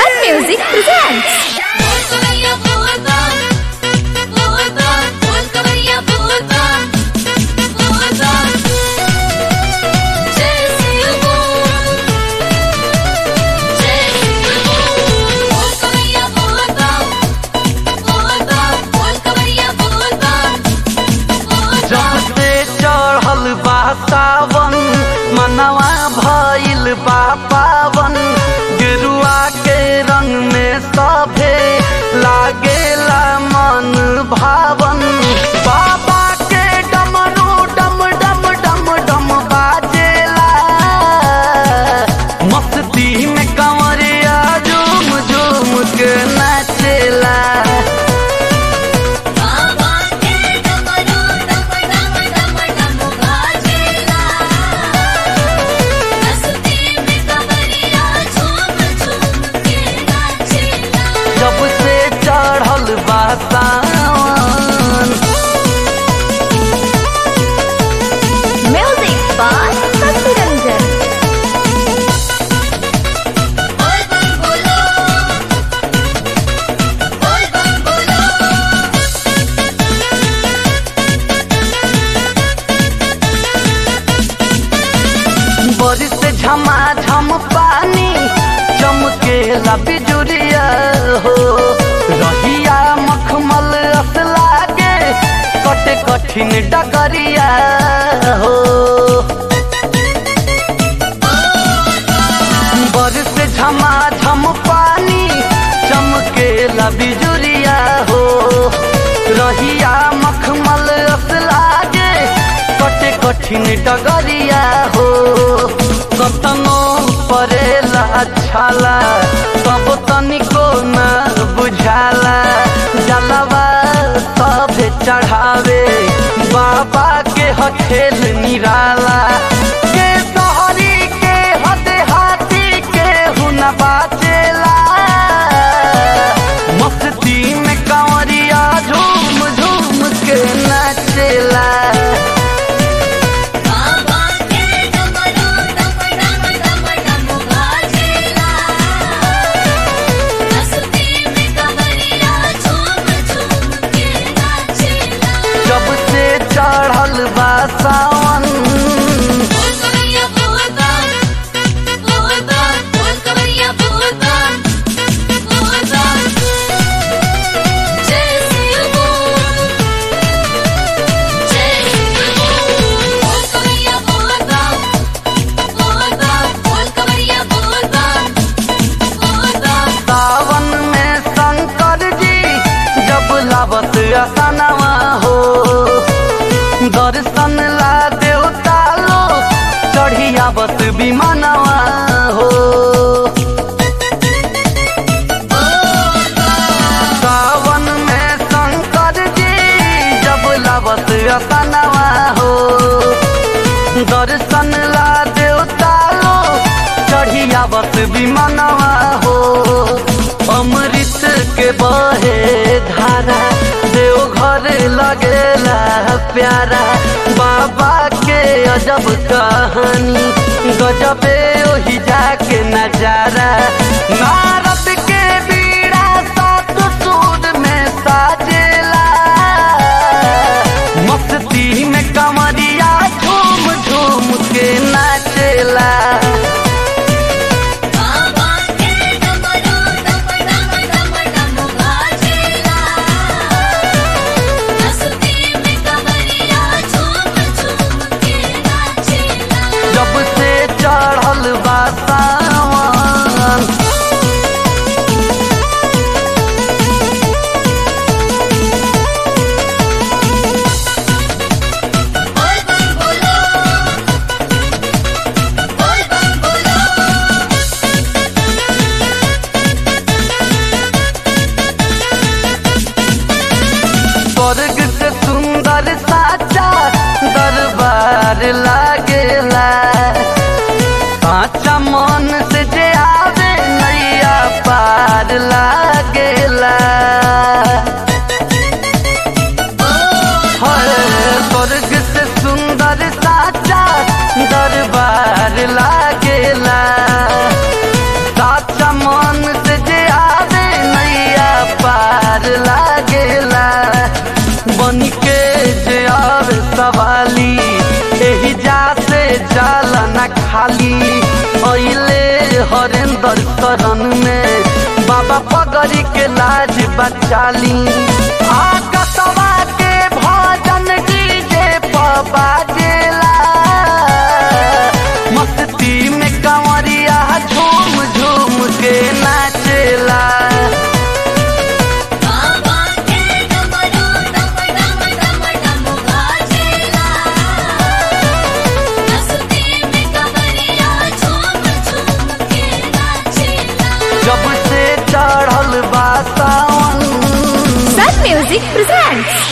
Sun Music presents. बोल कवैया बोल बम बोल बम बोल कवैया बोल बम बोल बम जय शिव बोल जय शिव बोल बोल कवैया बोल बम बोल बम बोल कवैया बोल बम बोल जब बम से चढ़ल बा सावन मनवा भइल बा पावन गेरुआ के रंग में सभे लागेला मन भावन बाबा के डमरू डम डम डम डम बाजेला मस्ती में कंवरिया झूम झूम के नाचेला बाबा के डमरू डम डम डम डम बाजेला मस्ती में कवरिया झूम झूम के नाचेला जब से चढ़ल बा सावन Music by Sasi Ranjan. बोल बम बोलो बोल बम बोलो बारिश से झमाझम पानी चमकेला बिजुरिया हो रहिया मखमल अस लागे कटे कठिन डगरिया हो बारिश से झमाझम पानी चमकेला बिजुरिया हो रहिया मखमल अस लागे कटे कठिन डगरिया हो कतनो परेला छाला सब तनिको न बुझाला जलवा सब चढ़ावे बाबा के हखेल निराला के सहरी के हद हाथी के हुन बाचेला मस्ती में कंवरिया झूम झूम के नाचेला बाबा के डमरू डम डम डम डम बाजेला मस्ती में कवरिया झूम झूम के नाचेला जब से चढ़ल बा सावन बोल कवैया बोल बम बोल बम बोल कवैया बोल बम बोल बम जय शिव बोल जय शिव बोल बोल कवैया बोल बम बोल बम बोल कवैया बोल बम बोल बम सावन में शंकर जी जब लावत असनवा हो दर्शन ला देवता लो चढ़ियावत विमानवा हो सावन में शंकर जी जब लावत असनवा हो दर्शन ला देवता लो चढ़ियावत विमानवा हो अमृत के बहे धारा देवघर लगेला प्यारा बाबा के अजब कहानी गजबे ओही जाके नजारा नारद के बीड़ा सात सूर में साजेला मस्ती में कमरिया झूम झूम के नाचेला बाबा के डमरू डम डम डम डम बाजेला मस्ती में कवरिया झूम झूम के नाचेला जब से चढ़ल बा सावन बोल बम बोलो बोल उनकर शरण में बाबा पगड़ी के लाज बचाली आकसवा के भजन डीजे पर बाजेला मस्ती में कंवरिया झूम झूम के नाचेला बाबा के डमरू डम डम डम डम बाजेला मस्ती में कवरिया झूम झूम के नाचेला जब से चढ़ल बा सावन Sun Music presents